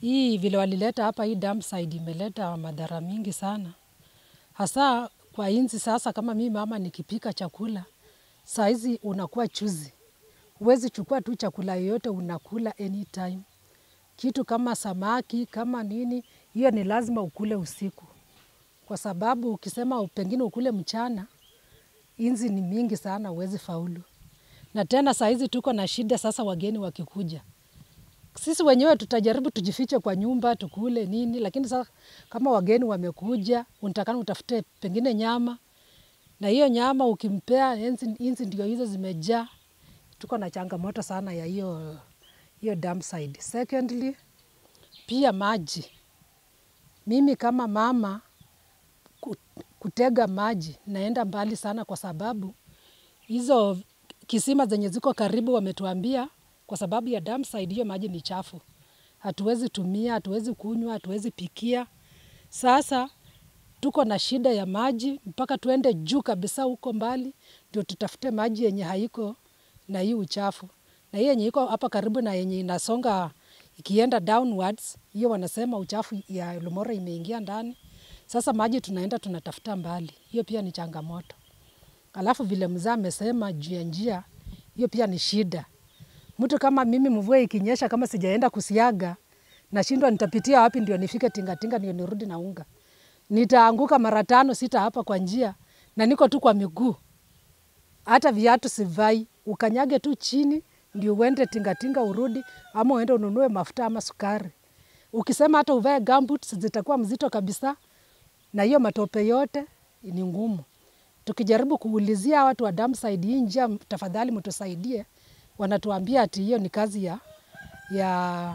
hii vile walileta hapa, hii dump site imeleta madhara mingi sana, hasa kwa inzi. Sasa kama mimi mama nikipika chakula saa hizi unakuwa chuzi, huwezi chukua tu chakula yoyote unakula anytime. Kitu kama samaki kama nini, hiyo ni lazima ukule usiku, kwa sababu ukisema pengine ukule mchana, inzi ni mingi sana, huwezi faulu. Na tena saa hizi tuko na shida sasa, wageni wakikuja sisi wenyewe tutajaribu tujifiche kwa nyumba tukule nini, lakini sasa kama wageni wamekuja, unatakana utafute pengine nyama, na hiyo nyama ukimpea inzi, inzi ndio hizo zimejaa. Tuko na changamoto sana ya hiyo hiyo dump site. Secondly, pia maji. Mimi kama mama ku- kutega maji naenda mbali sana, kwa sababu hizo kisima zenye ziko karibu wametuambia kwa sababu ya dump site hiyo maji ni chafu, hatuwezi tumia, hatuwezi kunywa, hatuwezi pikia. Sasa tuko na shida ya maji mpaka tuende juu kabisa huko mbali ndio tutafute maji yenye haiko na hii uchafu, na hii yenye iko hapa karibu na yenye inasonga ikienda downwards, hiyo wanasema uchafu ya Lumoro imeingia ndani. Sasa maji tunaenda tunatafuta mbali, hiyo pia ni changamoto. Alafu vile mzee amesema juu ya njia, hiyo pia ni shida. Mtu kama mimi, mvua ikinyesha, kama sijaenda kusiaga, nashindwa nitapitia wapi ndio nifike tingatinga ndio nirudi na unga. Nitaanguka mara tano sita hapa kwa njia, na niko tu kwa miguu, hata viatu sivai. Ukanyage tu chini ndio uende tingatinga urudi, ama uende ununue mafuta ama sukari. Ukisema hata uvae gumboots zitakuwa mzito kabisa, na hiyo matope yote ni ngumu. Tukijaribu kuulizia watu wa dump site hii njia, tafadhali mtusaidie, wanatuambia ati hiyo ni kazi ya, ya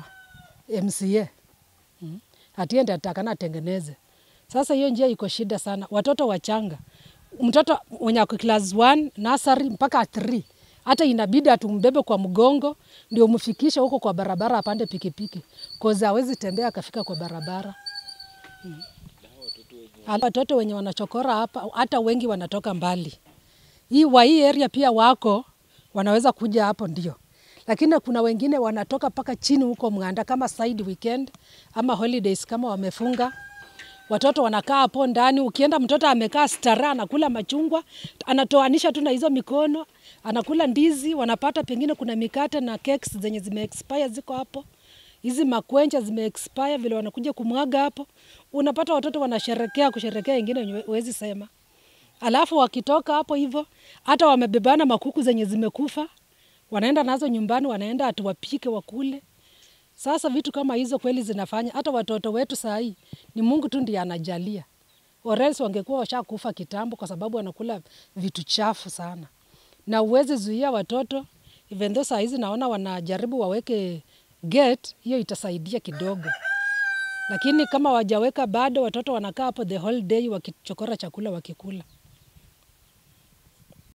MCA mm. Ati yeye ndiye atakana atengeneze. Sasa hiyo njia iko shida sana, watoto wachanga, mtoto mwenye ako class 1 nursery mpaka 3 hata inabidi atumbebe kwa mgongo ndio mfikishe huko kwa barabara, apande pikipiki koza hawezi tembea akafika kwa barabara. Hata Watoto wenye wanachokora hapa, hata wengi wanatoka mbali. Hii wa hii area pia wako wanaweza kuja hapo ndio, lakini kuna wengine wanatoka mpaka chini huko Mng'anda kama side weekend ama holidays kama wamefunga watoto wanakaa hapo ndani. Ukienda mtoto amekaa stara, anakula machungwa, anatoanisha tu na hizo mikono, anakula ndizi, wanapata pengine kuna mikate na cakes zenye zime expire ziko hapo, hizi makwencha zime expire, vile wanakuja kumwaga hapo, unapata watoto wanasherekea kusherekea, ingine wenye huwezi sema. Alafu wakitoka hapo hivyo, hata wamebebana makuku zenye zimekufa, wanaenda nazo nyumbani, wanaenda atuwapike wakule. Sasa vitu kama hizo kweli zinafanya hata watoto wetu saa hii ni Mungu tu ndiye anajalia, or else wangekuwa washakufa kitambo, kwa sababu wanakula vitu chafu sana, na uwezi zuia watoto. Even though saa hizi naona wanajaribu waweke gate, hiyo itasaidia kidogo, lakini kama wajaweka bado, watoto wanakaa hapo the whole day wakichokora chakula wakikula.